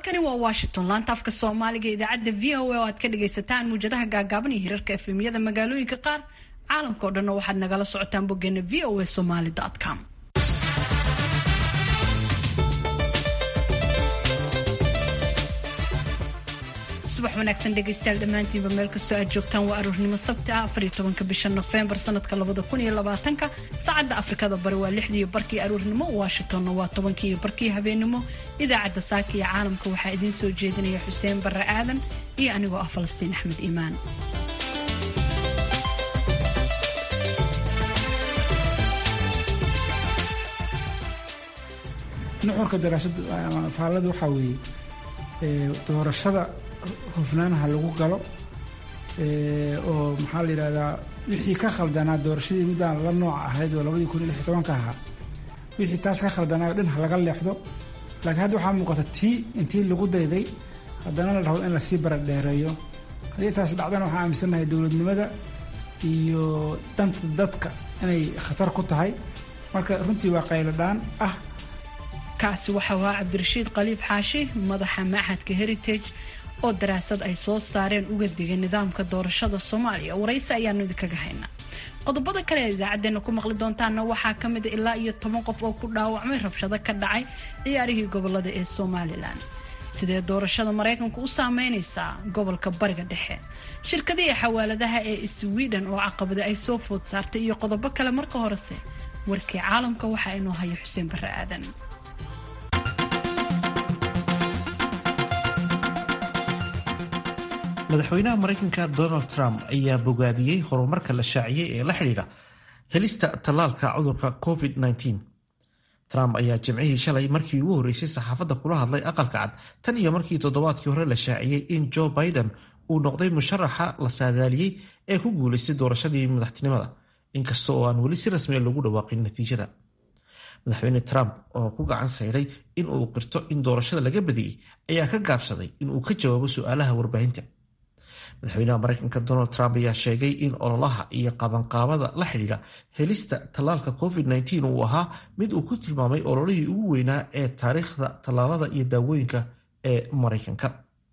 halkani waa washington laanta afka soomaaliga idaacadda v o a oo aad ka dhagaysataan muwjadaha gaagaaban iyo hirarka efemyada magaalooyinka qaar caalamka o dhanna waxaad nagala socotaan boggeena v o a somaly com subax wanaagsan dhegaystayaal dhammaantiinba meel kastoo aad joogtaan waa aroornimo sabti ah afariyo tobanka bisha nofembar sanadka labada kun iyo labaatanka saacadda afrikada bari waa lixdiiyo barkii aroornimo washingtonna waa tobankii iyo barkii habeenimo idaacadda saaka iyo caalamka waxaa idiin soo jeedinaya xuseen barre aadan iyo anigoo ah falastiin axmed iimaan nuxurka daraasada faallada waxaa weeye doorashada hufnaanaha lagu galo oo maxaa la yidhahdaa wixii ka khaldanaa doorashadii middaan la nooc ahayd oo labadii kun iyo lix tobanka ahaa wixii taas ka khaldanaayo dhan ha laga leexdo laakiin hadda waxaa muuqata tii intii lagu dayday haddana la rabo in lasii baradheereeyo haddii taas dhacdana waxaan aaminsannahay dowladnimada iyo danta dadka inay khatar ku tahay marka runtii waa qayladhaan ah kaasi waxa waa cabdirashiid khaliif xaashi madaxa maxadka heritage oo daraasad ay soo saareen uga digay nidaamka doorashada soomaaliya waraysi ayaanu idinkaga haynaa qodobada kale ee idaacadeena ku maqli doontaana waxaa ka mid ilaa iyo toban qof oo ku dhaawacmay rabshado ka dhacay ciyaarihii gobolada ee somalilan sidee doorashada maraykanku u saameynaysaa gobolka bariga dhexe shirkadihii xawaaladaha ee sweden oo caqabada ay soo food saartay iyo qodobo kale marka horese warkii caalamka waxaa inoo haya xuseen barre aadan madaxweynaha maraykanka donald trump ayaa bogaadiyey horumarka la shaaciyey ee la xidhiidha helista tallaalka cudurka covid-19 trump ayaa jimcihii shalay markii ugu horreysay saxaafadda kula hadlay aqalka cad tan iyo markii toddobaadkii hore la shaaciyey in joe biden uu noqday musharaxa la saadaaliyey ee ku guulaystay doorashadii madaxtinimada inkasta oo aan weli si rasmiya loogu dhawaaqin natiijada madaxweyne trump oo ku gacan sayray in uu qirto in doorashada laga badiyey ayaa ka gaabsaday in uu ka jawaabo su-aalaha warbaahinta madaxweynaha maraykanka donald trump ayaa sheegay in ololaha iyo qabanqaabada la xidhiidha helista tallaalka covid-19 uu ahaa mid uu ku tilmaamay ololihii ugu weynaa ee taariikhda tallaalada iyo daawooyinka ee maraykanka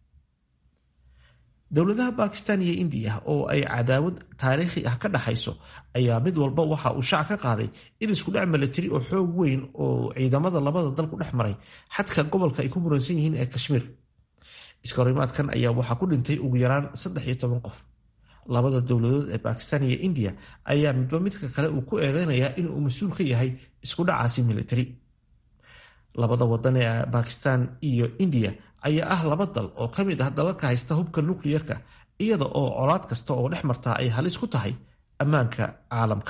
dowladaha bakistan iyo indiya oo ay cadaawad taariikhi ah ka dhaxayso ayaa mid walba waxa uu shaac ka qaaday in iskudhac milatari oo xoog weyn oo ciidamada labada dal ku dhex maray xadka gobolka ay ku muransan yihiin ee kashmiir iskahorimaadkan ayaa waxaa ku dhintay ugu yaraan saddex iyo toban qof labada dowladood ee bakistan iyo indiya ayaa midba midka kale uu ku eedeynayaa inuu mas-uul ka yahay iskudhacaasi militari labada wadan ee bakistan iyo indiya ayaa ah laba dal oo ka mid ah dalalka haysta hubka nukliyerka iyada oo colaad kasta oo dhex martaa ay halis ku tahay ammaanka caalamka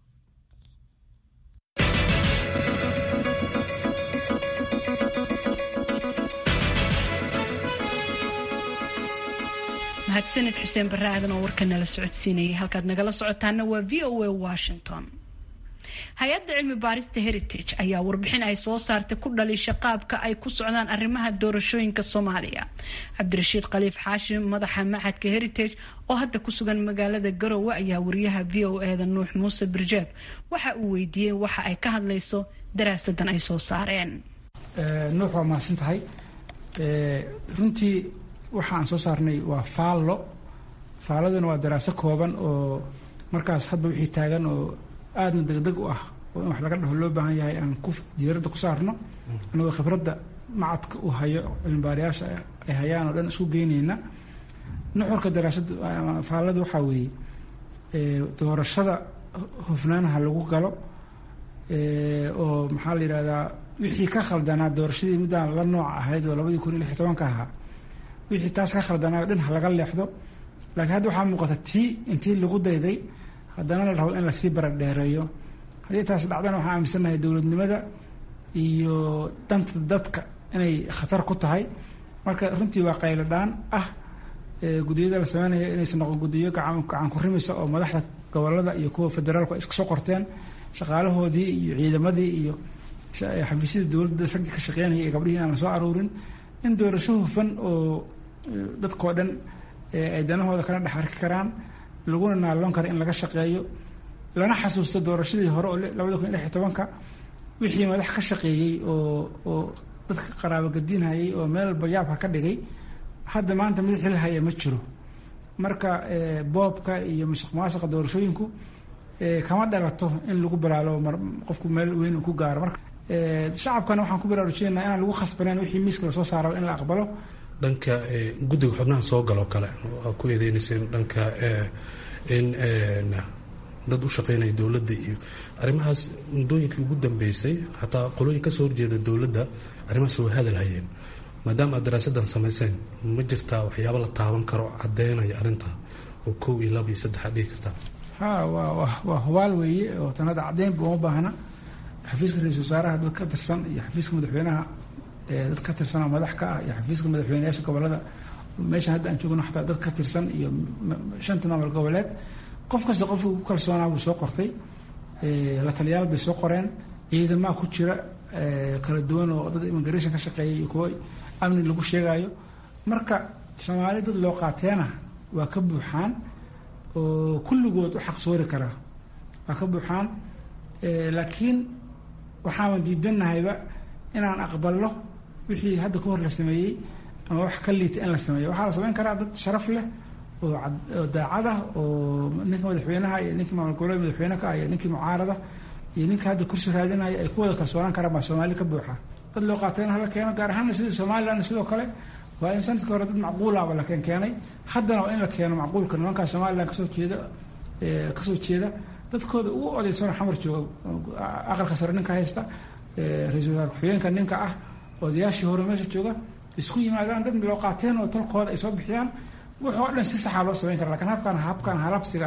mahadsanid xuseen barre aadan oo warka nala socodsiinayay halkaad nagala socotaana waa v o a washington hay-adda cilmi baarista heritage ayaa warbixin ay soo saartay ku dhaliisha qaabka ay ku socdaan arrimaha doorashooyinka soomaaliya cabdirashiid khaliif xaashi madaxa maxadka heritage oo hadda ku sugan magaalada garowe ayaa wariyaha v o eda nuux muuse birjeeb waxa uu weydiiyey waxa ay ka hadlayso daraasadan ay soo saareen nuux waa mahadsan tahay runtii waxa aan soo saarnay waa faallo faalladuna waa daraaso kooban oo markaas hadba wixii taagan oo aadna degdeg u ah oo in wax laga dhaho loo baahan yahay aan ku diiradda ku saarno anagoo khibradda macadka u hayo cilmibaarayaasha ay hayaan oo dhan isku geynayna nuxurka daraasada faallada waxaa weeye doorashada hufnaanaha lagu galo oo maxaa la yidhahdaa wixii ka khaldanaa doorashadii middaan la nooc ahayd oo labadii kun iyo lix tobanka ahaa wixii taas ka khaldanaayo dhan ha laga leexdo laakiin hadda waxaa muuqata tii intii lagu dayday haddana la rabo in lasii baradheereeyo haddii taas dhacdana waxaan aaminsannahay dowladnimada iyo danta dadka inay khatar ku tahay marka runtii waa qayladhaan ah gudiyada la sameynaya inaysan noqon gudiyo gacan ku rimaysa oo madaxda gobolada iyo kuwa federaalku ay iska soo qorteen shaqaalahoodii iyo ciidamadii iyo xafiisyada dowladda raggii ka shaqeynaya iyo gabdhihii inaan la soo aruurin in doorasho hufan oo dadkao dhan ay danahooda kala dhex arki karaan laguna naaloon kara in laga shaqeeyo lana xasuusto doorashadii hore oo labada kun iyo lix iyo tobanka wixii madax ka shaqeeyey oo oo dadka qaraabo gadiinhayay oo meel bayaabka ka dhigay hadda maanta mid xil haya ma jiro marka boobka iyo musuq maasuqa doorashooyinku kama dhalato in lagu balaalo qofku meel weyn uu ku gaaro marka shacabkana waxaan ku baraarujinayna inaan lagu khasbaneyn wixii miiska lasoo saaro in la aqbalo dhanka guddiga xubnaha soo galoo kale aa ku eedeynayseen dhanka in dad u shaqeynaya dowladda iyo arrimahaas muddooyinkii ugu dambeysay xataa qolooyin kasoo horjeeda dowladda arrimahaas way hadal hayeen maadaama aad daraasadan samayseen ma jirtaa waxyaaba la taaban karo caddeynaya arrintaa oo kow iyo laba iyo saddex aad dhigi kartaa ha waa waa hubaal weeye oo tanada caddeynba uma baahna xafiiska ra-isul wasaaraha dad ka tirsan iyo xafiiska madaxweynaha dad ka tirsan oo madax ka ah iyo xafiiska madaxweyneyaasha gobolada meeshan hadda aan joogno xataa dad ka tirsan iyo shanta maamul goboleed qof kasta qofkii ku kalsoonaa buu soo qortay la taliyaal bay soo qoreen ciidamaa ku jira kala duwan oo dad immigration ka shaqeeya iyo kuwo amni lagu sheegayo marka soomaali dad loo qaateena waa ka buuxaan oo kulligood u xaqsoori karaa waa ka buuxaan laakiin waxaaban diidanahayba inaan aqbalno wixii hadda ka hor la sameeyey ama wax ka liita in la sameeyo waxaa la samayn karaa dad sharaf leh oo daacad ah oo ninka madaxweynaha iyo ninkii maamul goboleed madaxweyne ka ah iyo ninkii mucaarada iyo ninka hadda kursi raadinaya ay ku wada kalsoonaan karaan baa soomaali ka buuxa dad loo qaatayna hala keeno gaar ahaanna sidii somalilan sidoo kale waa in sanadkii hore dad macquulaba la keen keenay haddana waa in la keeno macquulka nimankaa somalilan kasoo jeeda kasoo jeeda dadkooda ugu odaysano xamar jooga aqalka sare ninka haysta ra-iisul wasaar ku-xigeenka ninka ah odayaashii hore meesha jooga isku yimaadaan dad loo qaateen oo talkooda ay soo bixiyaan wuxuu o dhan si saxaa loo samayn kara lakin habkan habkan halabsiga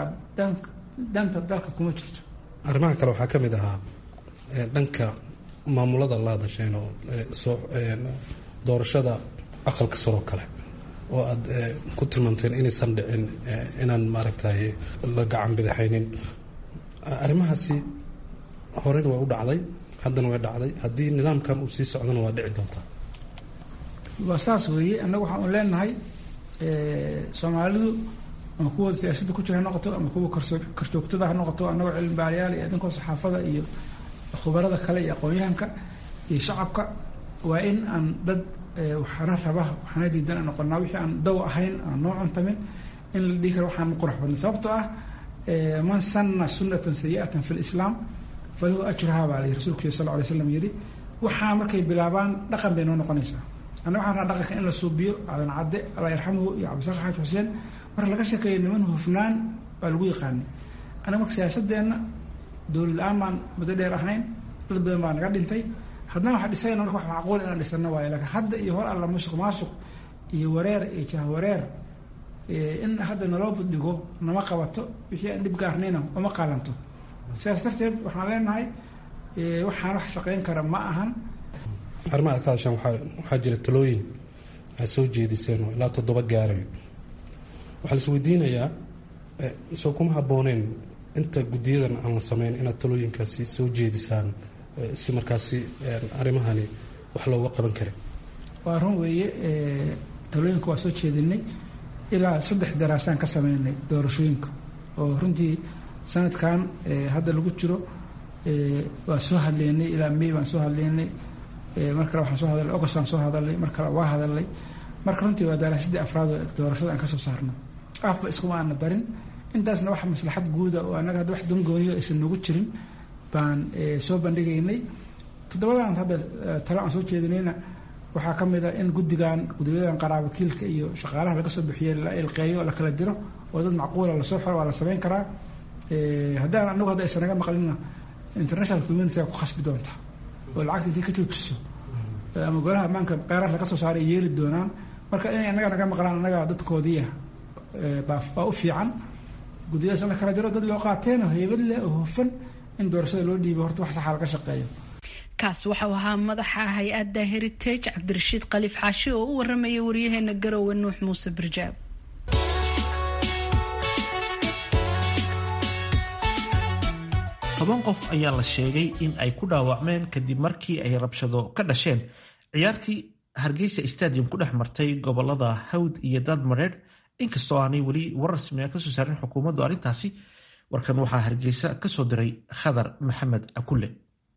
danta dalka kuma jirto arrimaha kale waxaa ka mid ahaa dhanka maamulada la hadasheen oo soo doorashada aqalka saroo kale oo aad ku tilmaamteen inaysan dhicin inaan maaragtay la gacan bidaxaynin arrimahaasi horena way u dhacday haddana way dhacday haddii nidaamkan uu sii socdana waa dhici doontaa waa saas weeye annaga waxaan u leenahay soomaalidu ama kuwa siyaasadda ku jira ha noqoto ama kuwa karjoogtada ha noqoto annagoo cilmi baarayaal iyo adinkoo saxaafada iyo khubarada kale iyo aqoon-yahanka iyo shacabka waa in aan dad waxaana raba waxaana diidan aan noqonaa wixii aan daw ahayn aan noo cuntamin in la dhihi karo waxaan qurux badnay sababtoo ah man sanna sunnatan sayi'atan fi lislaam falahu ajruha baa la rasuulku sal lla lay slam yidhi waxaa markay bilaabaan dhaqan bay noo noqonaysaa anna waxaan raa dhaqanka in la suubiyo aadan cadde allah yarxamuhu iyo cabdisaaq xaaj xuseen marka laga sheekeeyo niman hufnaan baa lagu yaqaanay annaga marka siyaasadeenna dowlad la-aan baan muddo dheer ahayn dad badan baa naga dhintay haddana waxa dhisayna marka wax macquul inaan dhisano waayo laakiin hadda iyo hor alla musuq maasuq iyo wareer iyo jahwareer in hadda naloo buddhigo nama qabato wixii aan dhib gaarnayna uma qaalanto sidaas darteed waxaan leenahay waxaan wax shaqayn kara ma ahan arrimaha aad ka hadashaan waxaa waxaa jira talooyin aad soo jeediseen oo ilaa toddoba gaarayo waxaa la is weydiinayaa soo kuma habbooneen inta guddiyadan aan la sameyn inaad talooyinkaasi soo jeedisaan si markaasi arrimahani wax looga qaban kara waa run weeye talooyinka waa soo jeedinay ilaa saddex daraasaan ka sameynay doorashooyinka oo runtii sanadkan hadda lagu jiro waa soo hadleynay ilaa may baan soo hadleynay mar kale waxaan soo hadalnay august aan soo hadalnay mar kale waa hadalnay marka runtii waa daraasadii afraad oo doorashada aan ka soo saarno afba iskuma aana barin intaasna wax maslaxad guuda oo annaga hadda wax dangooniyo aysan noogu jirin baan soo bandhigaynay toddobadan hadda talo aan soo jeedinayna waxaa ka mid a in guddigan guddiyadan qaraabo kiilka iyo shaqaalaha laga soo bixiye la ilqeeyo la kala diro oo dad macquula lasoo xiro waa la samayn karaa haddaan anagu hadda aysan naga maqlina international community ku khasbi doonta oo lacagta intii ka joojiso ama golaha ammaanka qeyraar laga soo saaray yeeli doonaan marka inay annaga naga maqlaan annaga dadkoodiia baa u fiican guddiyadaas in la kala diro dad loo qaateen oo heybad leh oo hufan in doorashada loo dhiibo horta wax saxa laga shaqeeyo kaas waxau ahaa madaxa hay-adda heritage cabdirashiid khaliif xaashi oo u waramayay waryaheena garowe nuux muuse barjaab toban qof ayaa la sheegay in ay ku dhaawacmeen kadib markii ay rabshado ka dhasheen ciyaartii hargeysa stadium ku dhex martay gobolada hawd iyo daadmareedh inkastoo aanay weli war rasmiga kasoo saarin xukuumaddu arrintaasi warkan waxaa hargeysa kasoo diray khadar maxamed akule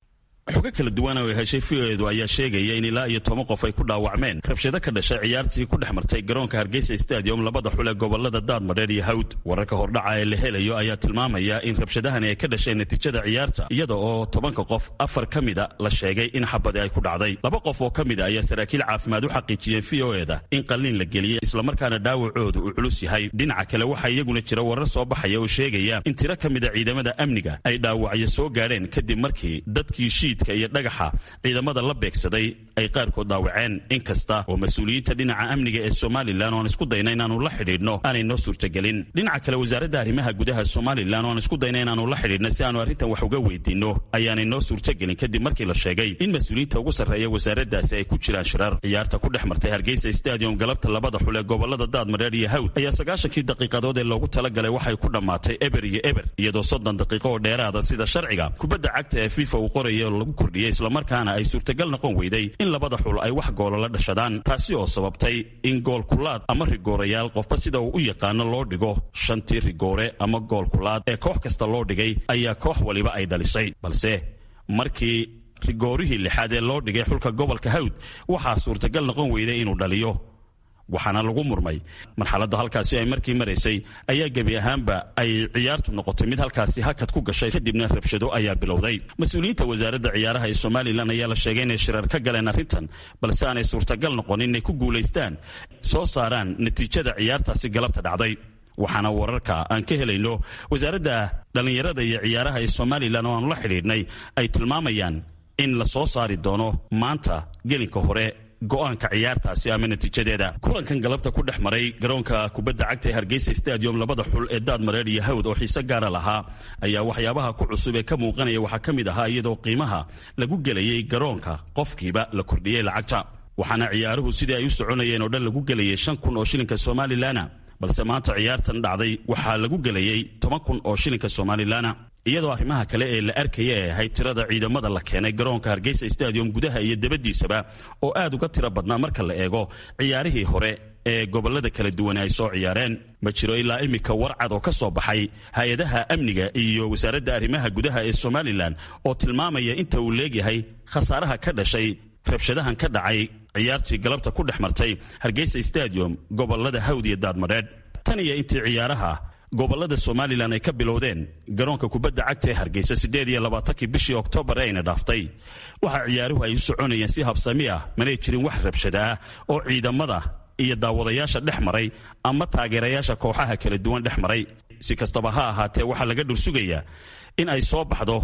xogo kala duwan oo ay heshay v-oedu ayaa sheegaya in ilaa iyo toban qof ay ku dhaawacmeen rabshado ka dhashay ciyaartii ku dhex martay garoonka hargeysa stadium labada xul ee gobolada daadmadheer iyo hawd wararka hordhaca ee la helayo ayaa tilmaamaya in rabshadahani ay ka dhasheen natiijada ciyaarta iyada oo tobanka qof afar ka mida la sheegay in xabadi ay ku dhacday laba qof oo ka mida ayaa saraakiil caafimaad u xaqiijiyeen v-o-eda in qalliin la geliyey islamarkaana dhaawacoodu uu culus yahay dhinaca kale waxaa iyaguna jira warar soo baxaya oo sheegaya in tiro ka mida ciidamada amniga ay dhaawacyo soo gaadheen kadib markii dadkii shiidka iyo dhagaxa ciidamada la beegsaday ay qaarkood dhaawaceen inkasta oo mas-uuliyiinta dhinaca amniga ee somalilan oo aan isku dayna inaanu la xidhiidhno aanay noo suurtagelin dhinaca kale wasaaradda arrimaha gudaha somalilan oo aan isku dayna inaanu la xidhiidhno si aanu arrintan wax uga weydiinno ayaanay noo suurtagelin kadib markii la sheegay in mas-uuliyiinta ugu sarreeya wasaaraddaasi ay ku jiraan shirar ciyaarta ku dhex martay hargeysa stadium galabta labada xul ee gobolada daadmadheer iyo hawd ayaa sagaashankii daqiiqadood ee loogu talagalay waxay ku dhammaatay eber iyo eber iyadoo soddon daqiiqo oo dheeraada sida sharciga kubadda cagta ee fifa uu qoraya oo lagu kordhiyey islamarkaana ay suurtagal noqon weyday in labada xul ay wax goola la dhashadaan taasi oo sababtay in goolkulaad ama rigoorayaal qofba sida uu u yaqaano loo dhigo shantii rigoore ama goolkulaad ee koox kasta loo dhigay ayaa koox waliba ay dhalisay balse markii rigoorihii lixaad ee loo dhigay xulka gobolka hawd waxaa suurtagal noqon weyday inuu dhaliyo waxaana lagu murmay marxaladda halkaasi ay markii maraysay ayaa gebi ahaanba ay ciyaartu noqotay mid halkaasi hakad ku gashay kadibna rabshado ayaa bilowday mas-uuliyiinta wasaaradda ciyaaraha ee somalilan ayaa la sheegay inay shirar ka galeen arrintan balse aanay suurtagal noqon inay ku guulaystaan soo saaraan natiijada ciyaartaasi galabta dhacday waxaana wararka aan ka helayno wasaaradda dhallinyarada iyo ciyaaraha ee somalilan oo aanu la xidhiidhnay ay tilmaamayaan in la soo saari doono maanta gelinka hore go-aanka ciyaartaasi ama natiijadeeda kulankan galabta ku dhex maray garoonka kubadda cagta ee hargeysa stadium labada xul ee daadmareer iyo hawd oo xiise gaara lahaa ayaa waxyaabaha ku cusub ee ka muuqanaya waxaa ka mid ahaa iyadoo qiimaha lagu gelayay garoonka qofkiiba la kordhiyey lacagta waxaana ciyaaruhu sidii ay u soconayeen oo dhan lagu gelayay shan kun oo shilinka somalilana balse maanta ciyaartan dhacday waxaa lagu gelayay toban kun oo shilinka somalilana iyadoo arrimaha kale ee la arkaya ee ahayd tirada ciidamada la keenay garoonka hargeysa stadium gudaha iyo dabadiisaba oo aad uga tiro badnaa marka la eego ciyaarihii hore ee gobolada kala duwan ay soo ciyaareen ma jiro ilaa iminka warcad oo ka soo baxay hay-adaha amniga iyo wasaaradda arrimaha gudaha ee somalilan oo tilmaamaya inta uu leegyahay khasaaraha ka dhashay rabshadahan ka dhacay ciyaartii galabta ku dhex martay hargeysa stadium gobolada hawd iyo daadmadheedh tan iyo intii ciyaaraha gobolada somalilan ay ka bilowdeen garoonka kubadda cagta ee hargeysa siddeed iyo labaatankii bishii oktoobar ayna dhaaftay waxaa ciyaaruhu ay u soconayeen si habsami ah manay jirin wax rabshada ah oo ciidamada iyo daawadayaasha dhex maray ama taageerayaasha kooxaha kala duwan dhex maray si kastaba ha ahaatee waxaa laga dhursugayaa in ay soo baxdo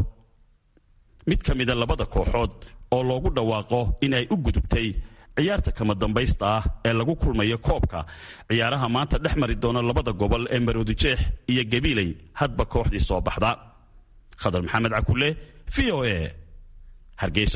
mid ka mida labada kooxood oo loogu dhawaaqo in ay u gudubtay ciyaarta kama dambaysta ah ee lagu kulmayo koobka ciyaaraha maanta dhex mari doona labada gobol ee maroodijeex iyo gabiiley hadba kooxdii soo baxda khadar maxamed cakule v o a hargeysa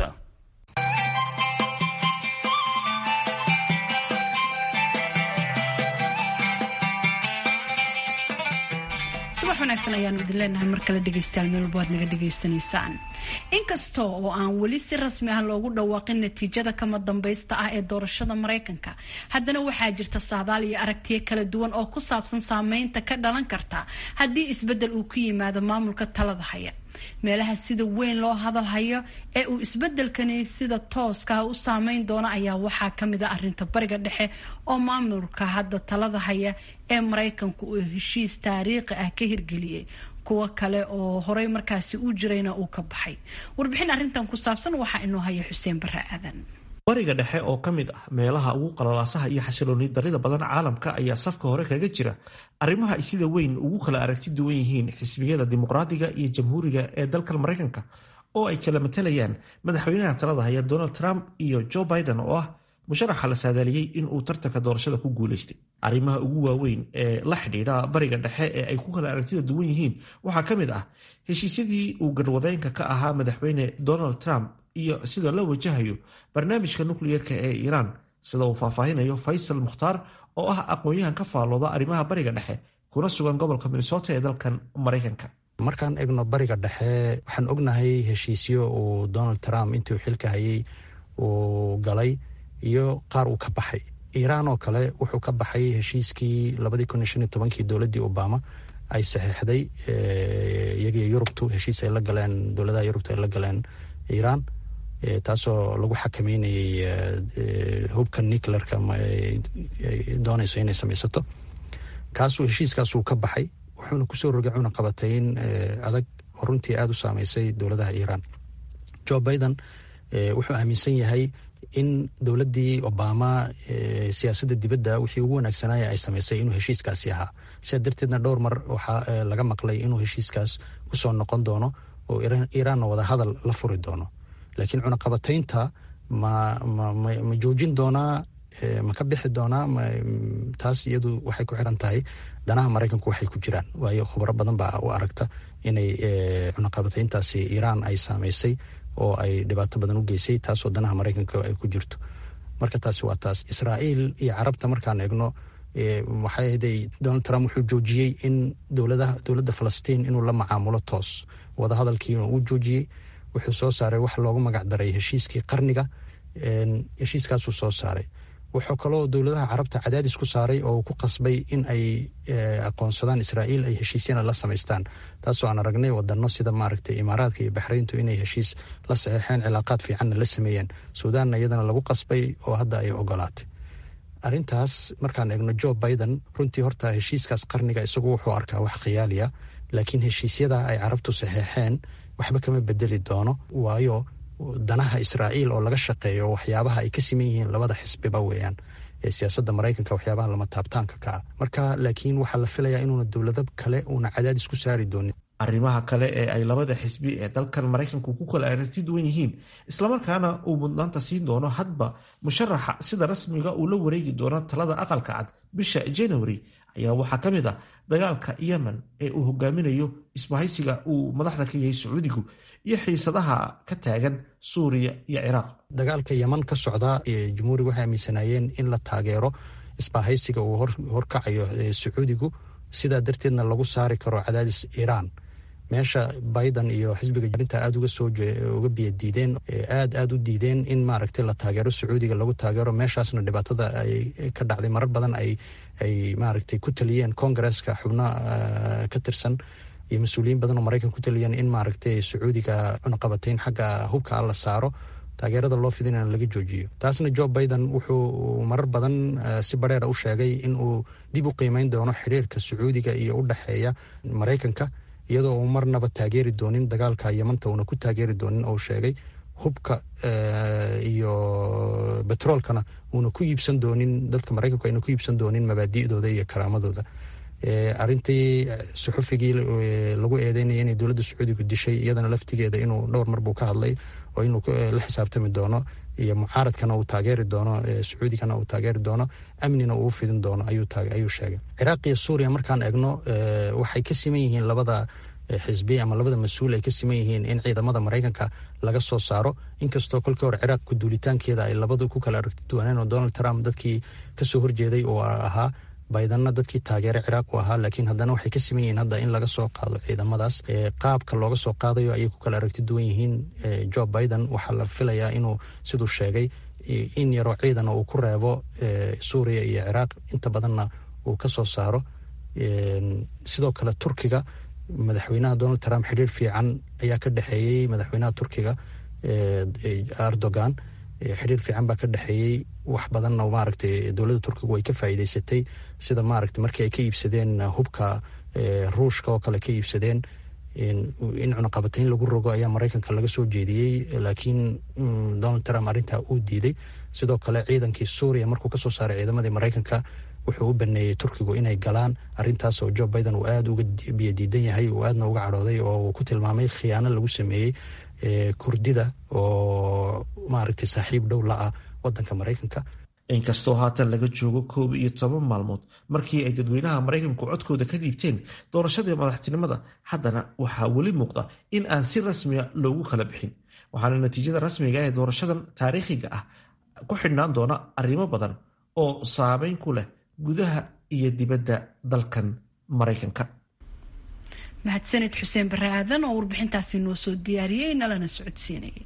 subax wanaagsan ayaanu idin leenahay mar kale dhegaystayaal meel walba waad naga dhegaysanaysaan inkasta oo aan weli si rasmi ah loogu dhawaaqin natiijada kama dambaysta ah ee doorashada mareykanka haddana waxaa jirta saadaal iyo aragtiyo kala duwan oo ku saabsan saameynta ka dhalan karta haddii isbedel uu ku yimaado maamulka talada haya meelaha sida weyn loo hadalhayo ee uu isbedelkani sida tooska u saameyn doono ayaa waxaa kamid a arinta bariga dhexe oo maamulka hadda talada haya ee mareykanku uu heshiis taariikhi ah ka hirgeliyey kuwo kale oo horey markaasi u jirayna uu ka baxay warbixin arintan ku saabsan waxaa inoo haya xuseen bare aadan bariga dhexe oo ka mid ah meelaha ugu qalalaasaha iyo xasilooni darida badan caalamka ayaa safka hore kaga jira arrimaha ay sida weyn ugu kala aragti duwan yihiin xisbiyada dimuqraadiga iyo jamhuuriga ee dalkan maraykanka oo ay kala matalayaan madaxweynaha talada haya donald trump iyo joe biden oo ah musharaxa la saadaaliyey inuu tartanka doorashada ku guulaystay arrimaha ugu waaweyn ee la xidhiidha bariga dhexe ee ay ku kala aragtida duwan yihiin waxaa ka mid ah heshiisyadii uu garwadeenka ka ahaa madaxweyne donald trump iyo sida la wajahayo barnaamijka nukliyerka ee iiraan sida uu faahfaahinayo faysal mukhtaar oo ah aqoon-yahan ka faallooda arrimaha bariga dhexe kuna sugan gobolka minnesota ee dalkan maraykanka markaan egno bariga dhexe waxaan ognahay heshiisyo uu donald trump intuu xilka hayay uu galay iyo qaar uu ka baxay iiraan oo kale wuxuu ka baxay heshiiskii labadii kun iyo shan iyo tobankii dowladdii obama ay saxeixday iyagiyo yurubtu heshiis ay la galeen dowladaha yurubtu ay la galeen iiraan taasoo lagu xakameynayay hubka nuclearka doonayso inay samaysato kaasuu heshiiskaasuu ka baxay wuxuuna kusoo rogay cunaqabatayn adag oo runtii aada u saameysay dowladaha iiraan jo biden wuxuu aaminsan yahay in dowladdii obama siyaasadda dibadda wixii ugu wanaagsanaya ay samaysay inuu heshiiskaasi ahaa sidaa darteedna dhowr mar waxaa laga maqlay inuu heshiiskaas kusoo noqon doono oo iiraanna wada hadal la furi doono laakiin cunaqabataynta ma ma joojin doonaa ma ka bixi doonaa taas iyadu waxay ku xiran tahay danaha maraykanku waxay ku jiraan waayo khubro badan baa u aragta inay cunaqabatayntaasi iiraan ay saameysay oo ay dhibaato badan u geysay taasoo danaha maraykanka ay ku jirto marka taasi waa taas israa'iil iyo carabta markaan eegno waxay ahday donald trump wuxuu joojiyey in dowladaha dowladda falastiin inuu la macaamulo toos wadahadalkiina uu joojiyey wuxuu soo saaray wax loogu magac daray heshiiskii qarniga heshiiskaasuu soo saaray wuxuu kaloo dowladaha carabta cadaadis ku saaray oo ku qasbay in ay aqoonsadaan israa'iil ay heshiisyana la samaystaan taasoo aan aragnay wadano sida maaragtay imaaraadka iyo baxrayntu inay heshiis la saxeexeen cilaaqaad fiicanna la sameeyeen suudaanna iyadana lagu qasbay oo hadda ay ogolaatay arrintaas markaan eegno jo biden runtii horta heshiiskaas qarniga isagu wuxuu arkaa wax khiyaaliya laakiin heshiisyada ay carabtu saxeexeen waxba kama bedeli doono waayo danaha israa'iil oo laga shaqeeyo waxyaabaha ay ka siman yihiin labada xisbiba weeyaan ee siyaasadda maraykanka waxyaabaha lama taabtaanka ka ah marka laakiin waxaa la filayaa inuuna dowlado kale uuna cadaadis ku saari doonin arrimaha kale ee ay labada xisbi ee dalkan maraykanku ku kala aragti duwan yihiin islamarkaana uu mudnaanta siin doono hadba musharaxa sida rasmiga uu la wareegi doono talada aqalka cad bisha january ayaa waxaa ka mid ah dagaalka yemen ee uu hogaaminayo isbahaysiga uu madaxda ka yahay sacuudigu iyo xiisadaha ka taagan suuriya iyo ciraaq dagaalka yeman ka socda jumhuuriga waxay aaminsanaayeen in la taageero isbahaysiga uu horkacayo sacuudigu sidaa darteedna lagu saari karo cadaadis iiraan meesha biden iyo xisbiga arintaa aada uga soo uga biyadiideen aada aada u diideen in maaragtay la taageero sacuudiga lagu taageero meeshaasna dhibaatada ay ka dhacday marar badan ay ay maaragtay ku taliyeen congaresska xubno ka tirsan iyo mas-uuliyiin badan oo maraykan ku taliyeen in maaragtay sacuudiga cunaqabatayn xagga hubka la saaro taageerada loo fidinana laga joojiyo taasna jo biden wuxuu marar badan si bareera u sheegay in uu dib u qiimeyn doono xiriirka sacuudiga iyo u dhexeeya maraykanka iyadoo uu marnaba taageeri doonin dagaalka yamanta uuna ku taageeri doonin oo sheegay hubka iyo betroolkana uuna ku iibsan doonin dadka maraykanku ayna ku iibsan doonin mabaadi'dooda iyo karaamadooda arintii suxufigii lagu eedeynaya inay dowladda sacuudigu dishay iyadana laftigeeda inuu dhowr mar buu ka hadlay oo inuu la xisaabtami doono iyo mucaaradkana uu taageeri doono sacuudigana uu taageeri doono amnina uu fidin doono ayuu sheegay ciraaq iyo suuriya markaan eegno waxay ka siman yihiin labada xisbi ama labada mas-uul ay ka siman yihiin in ciidamada maraykanka laga soo saaro inkastoo kolkii hore ciraaq kuduulitaankeeda ay labadu ku kala aragti duwaneen oo donald trump dadkii kasoo horjeeday oo ahaa baydanna dadkii taageere ciraaq u ahaa laakiin haddana waxay ka siman yihiin hadda in laga soo qaado ciidamadaas qaabka looga soo qaadayo ayay ku kala aragti duwan yihiin jo biden waxaa la filayaa inuu siduu sheegay in yaroo ciidan uu ku reebo suuriya iyo ciraaq inta badanna uu ka soo saaro sidoo kale turkiga madaxweynaha donald trump xidhiir fiican ayaa ka dhexeeyey madaxweynaha turkiga erdogan xidhiir fiican baa ka dhexeeyey wax badanna maaragtay dowladda turkigu way ka faa'iideysatay sida maaragtay markii ay ka iibsadeen hubka ruushka oo kale ka iibsadeen in cunaqabatayn lagu rogo ayaa maraykanka laga soo jeediyey laakiin donald trump arrintaa uu diiday sidoo kale ciidankii suuriya markuu kasoo saaray ciidamadii maraykanka wuxuu u baneeyey turkigu inay galaan arintaas oo jo biden uu aada uga biyadiidan yahay uu aadna uga cadhooday oo uu ku tilmaamay khiyaano lagu sameeyey kurdida oo maaragtay saaxiib dhow la ah wadanka maraykanka inkastoo haatan laga joogo koob iyo toban maalmood markii ay dadweynaha maraykanku codkooda ka dhiibteen doorashadii madaxtinimada haddana waxaa weli muuqda in aan si rasmiga loogu kala bixin waxaana natiijada rasmiga ee doorashadan taariikhiga ah ku xidhnaan doona arrimo badan oo saameyn ku leh gudaha iyo dibadda dalkan maraykanka mahadsaned xuseen bare aadan oo warbixintaasi noo soo diyaariyey nalana socodsiinayay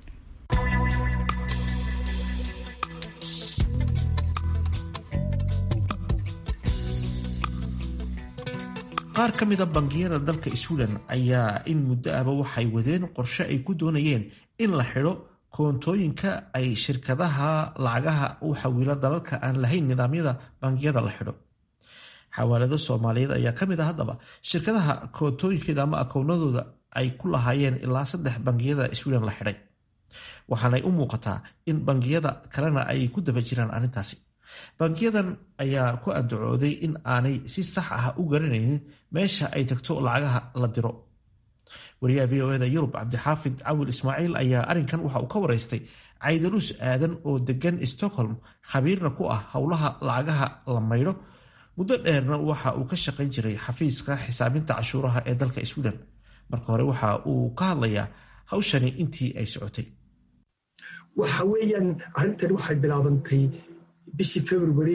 qaar ka mida bangiyada dalka sweden ayaa in muddo aba waxay wadeen qorshe ay ku doonayeen in la xidho koontooyinka ay shirkadaha lacagaha u xawilo dalalka aan lahayn nidaamyada bangiyada la xidho xawaalado soomaaliyeed ayaa ka mid ah haddaba shirkadaha koontooyinkeeda ama akownadooda ay ku lahaayeen ilaa saddex bangiyada sweden la xidhay waxaanay u muuqataa in bangiyada kalena ay ku daba jiraan arrintaasi bangiyadan ayaa ku andacooday in aanay si sax ah u garanaynin meesha ay tagto lacagaha la diro wariyaha v o eda yurub cabdixaafid cawil ismaaciil ayaa arrinkan waxa uu ka waraystay caydaruus aadan oo degan stockholm khabiirna ku ah howlaha lacagaha la maydho muddo dheerna waxa uu ka shaqayn jiray xafiiska xisaabinta cashuuraha ee dalka sweden marka hore waxa uu ka hadlayaa hawshani intii ay socotay waxa weeyaan arrintan waxay bilaabantay bishii february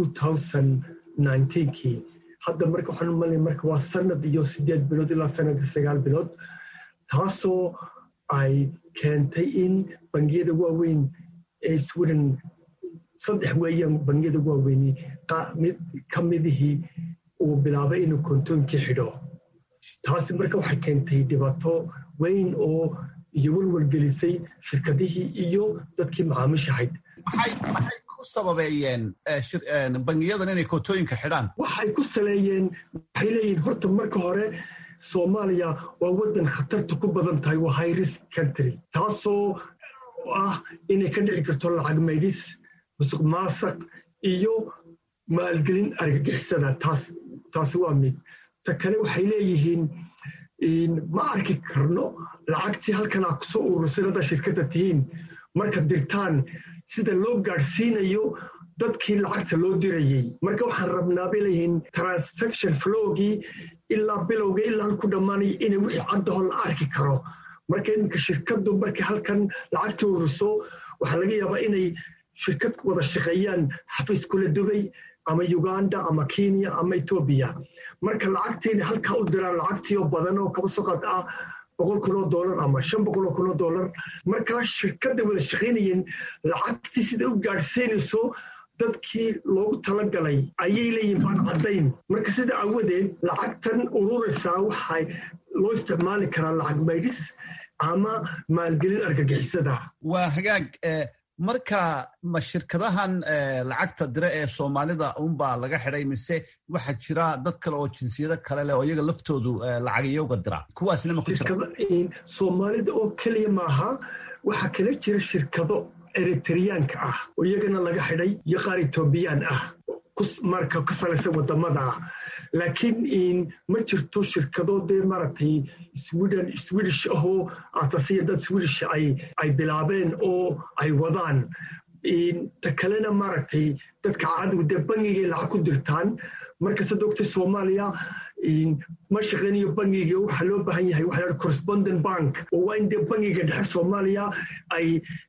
kii hadda marka waxaan umalay marka waa sanad iyo sideed bilood ilaa sanadka sagaal bilood taasoo ay keentay in bangiyada waaweyn ee sweden saddex weeyaan bangiyada waaweyni mid ka midihii uu bilaabay inuu kontoonkii xidho taasi marka waxay keentay dhibaato weyn oo iyo welwelgelisay shirkadihii iyo dadkii macaamiishahayd maxay ku sababeeyeen bangiyadan inay kootooyinka xidhaan waxay ku saleeyeen waxay leeyihin horta marka hore soomaaliya waa waddan khatarta ku badan tahay waa high risk country taasoo ah inay ka dhici karto lacag maydhis musuq maasaq iyo maalgelin argagixisada taas taasi waa mid ta kale waxay leeyihiin ma arki karno lacagtii halkanaa kusoo urursan haddaa shirkadda tihiin marka dirtaan sida loo gaadhsiinayo dadkii lacagta loo dirayey marka waxaan rabnaa bay leeyihiin transaction flowgii ilaa bilowga ilaa halku dhammaanaya inay wixii caddaho la arki karo marka iminka shirkaddu markay halkan lacagta ururso waxaa laga yaabaa inay shirkad wada shaqeeyaan xafiis kula dubay ama uganda ama kenya ama etoobiya marka lacagtiina halkaa u diraan lacagtiio badan oo kaba soqad ah boqol kun oo dollar ama shan boqol oo kun oo dollar markaa shirkadda wada shaqaynayeen lacagtii sida u gaadhsiinayso dadkii loogu talagalay ayay leeyihin baan caddayn marka sida awadeed lacagtan ururaysaa waxay loo isticmaali karaa lacag maydhis ama maalgelin argagixisada waa hagaag marka ma shirkadahan lacagta dire ee soomaalida unbaa laga xidhay mise waxaa jira dad kale oo jinsiyado kale leh oo iyaga laftoodu lacagiyowga dira kuwaasna ma ku jira soomaalida oo keliya maaha waxaa kala jira shirkado eritriyaanka ah oo iyagana laga xidhay iyo qaar etoobiyaan ah marka ka salaysan wadamada ah laakiin ma jirto shirkado dee maaragtay sweden swedish ahoo aasasiya dad swedish ay ay bilaabeen oo ay wadaan ta kalena maaragtay dadka caadigu dee bangigay lacag ku dirtaan marka sada ogtay soomaaliya ma shaqaynayo bangiga waxaa loo baahan yahay waxa la correspondent bank oo waa in dee bangiga dhexe soomaaliya ay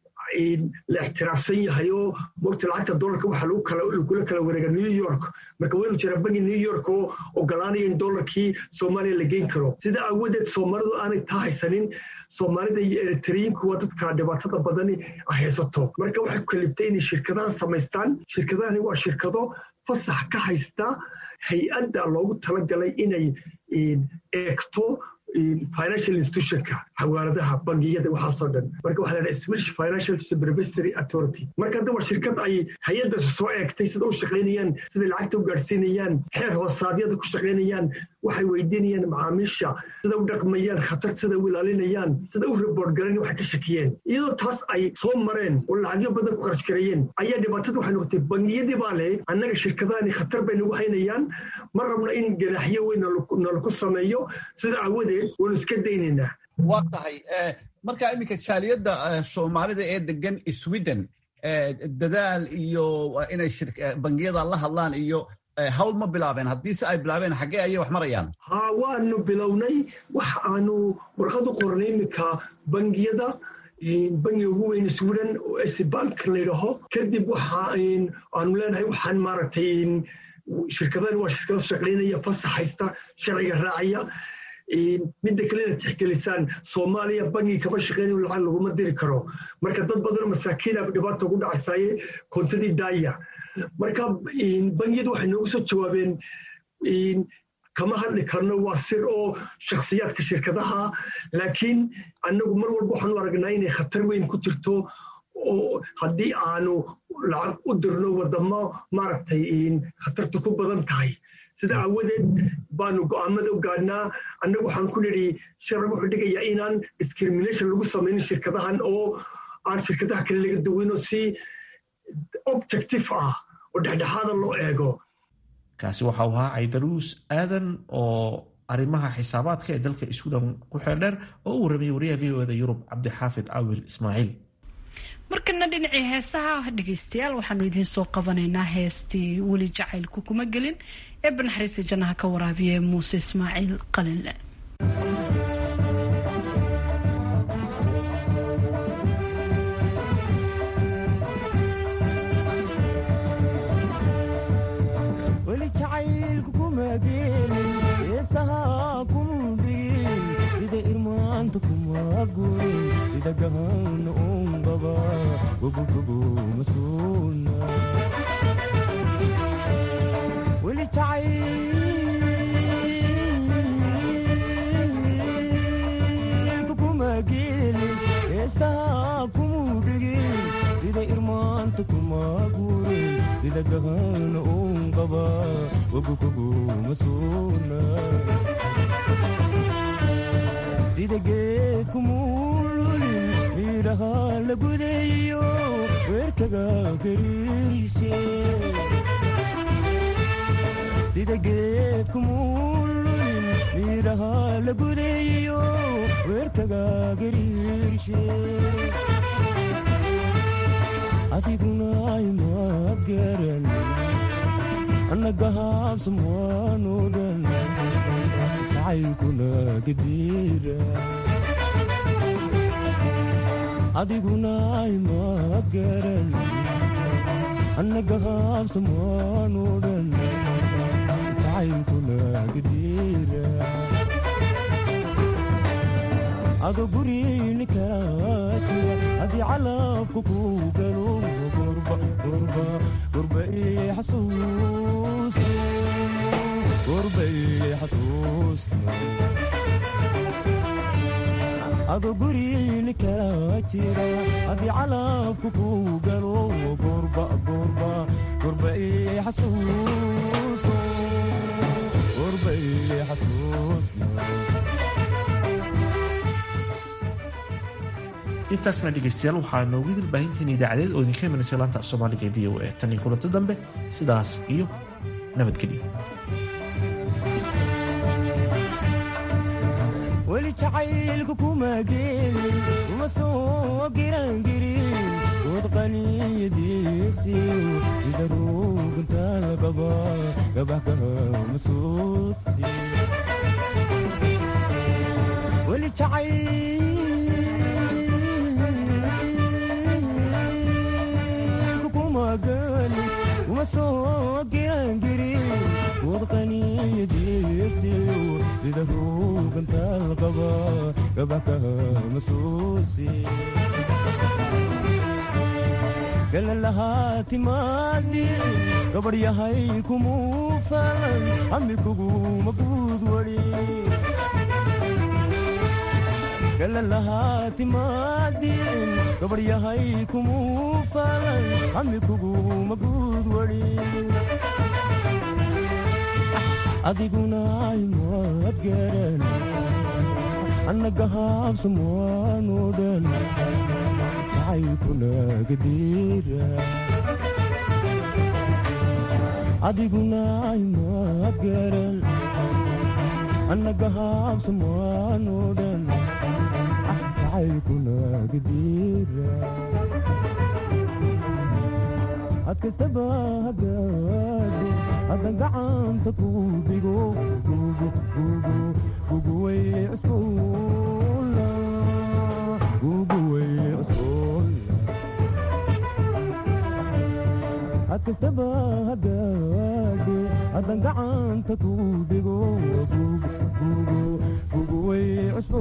la ixtiraafsan yahay oo mogta lacagta dollarka waxaa lagula kala wareega new york marka waynu jiraa bangi new york oo ogolaanaya in dollarkii soomaaliya la geyn karo sida aawadeed soomaalidu aanay taa haysanin soomaalida iyo eritriyiinku waa dadka dhibaatada badani ay haysato marka waxay kalibtay inay shirkadahan samaystaan shirkadahani waa shirkado fasax ka haysta hay-adda loogu talagalay inay eegto financial institutionka xawaaladaha bangiyada waxaasoo dhan marka waxaa la swedish financial supervisory authority marka hadda waa shirkad ay hay-addaas soo eegtay sida u shaqaynayaan siday lacagta u gaadhsiinayaan xeer hoosaadyada ku shaqaynayaan waxay weydiinayaan macaamiisha sida u dhaqmayaan khatar sida u ilaalinayaan sida u report garan waxay ka shakiyeen iyadoo taas ay soo mareen oo lacagyo badan ku kharash gareeyeen ayaa dhibaatada waxay noqotay bangiyadii baa leh annaga shirkadahani khatar bay nagu haynayaan ma rabna in ganaaxyo weyn nalaku sameeyo sida aawadeed waanu iska daynaynaa waa tahay marka iminka jaaliyadda soomaalida ee degan sweden dadaal iyo inay bangiyada la hadlaan iyo hawl ma bilaabeen haddiise ay bilaabeen xaggee ayay wax marayaan ha waanu bilownay wax aanu warqad u qornay iminka bangiyada bangiga ugu weyn sweden oo sbank layidhaho kadib waxa aanu leenahay waxaan maaragtay shirkadani waa shirkado shaqaynaya fasax haysta sharciga raacaya midda kale inaad tixgelisaan soomaaliya bangi kama shaqeynayo lacag laguma diri karo marka dad badanoo masaakiina dhibaata ugu dhacaysaaye koontadii daaya marka bangiyadu waxay noogu soo jawaabeen kama hadli karno waa sir oo shakhsiyaadka shirkadaha laakiin annagu mar walba waxaanu aragnaa inay khatar weyn ku jirto oo haddii aanu lacag u dirno wadamo maaragtay khatartu ku badan tahay sida aawadeed baanu go'aamada u gaadhnaa annagu waxaan ku nidhi sharci wuxuu dhigayaa inaan discrimination lagu samaynin shirkadahan oo aan shirkadaha kale laga duwino si objective ah oo dhexdhexaada loo eego kaasi waxa uu ahaa caydaruus aadan oo arrimaha xisaabaadka ee dalka iskudan ku xeeldheer oo u warramiyay wariyaha v o da yurub cabdixaafid awil ismaaciil markana dhinacii heesaha dhegaystayaal waxaanu idiin soo qabanaynaa heestii weli jacaylku kuma gelin ee banaxariista jannaha ka waraabiya muuse ismaaciil qalinle weli jacaylku kuma gelin heesaha kuma dhigin sida irmaanta kuma gurin sida gahana ungaba gobogobo masuuna weli jacaylku kuma gelin heesaha kuma dhigin sida irmaanta kuma gurin sida gahana ungaba gobogobo masuuna sida geedku muululin miidhaha la gudayo weerkaga gariirshe sida geedku muululin miidhaha la gudayo weerkaga gariirshe adiguna imaad garan annaga haabsamwaanu dhan jacaylkuna gadiira adiguna imaad garan annaga haabsamwaanu dhan jacaylkuna gadiira ado guriini kaa jira haddii calabku ku galo gurba gurba gurba ii xasuusta gurba ii xasuusta ado guriini kaa jira haddii calabku ku galo gurba gurba gurba ii xasuusta gurba ii xasuusta intaasna dhegaystayaal waxaa noogu idil baahinteen idaacadeed oo idinka imanaysa laanta af soomaaliga ee v o a tan iyo kulanto dambe sidaas iyo nabadgelyo weli jacaylku kuma gelin uma soo girangirin dood qaniyadiisiyo sida ruugunta lagaba gabaxkama suusi weli jacaylku kuma gelin uma soo girangirin dood qaniyadiisiyo sida ruuganta laqaba gabaxkama suusi galalahaa timaadin gabadh yahay kumuu falan hami kuguma guud wari galalahaa timaadin gabadh yahay kumuu falan hami kuguma guud wari adiguna imaad garan annaga haabsamwaanu dhan jacaylkuna gadiira adiguna imaad garan annaga haabsamwaanu dhan jacaylkuna gadiira ad kastaba hagaado haddan gacanta ku dhigo guguway cusbuula guguway cusbuula had kastaba hagaado haddan gacanta ku dhigo guguway cusbuula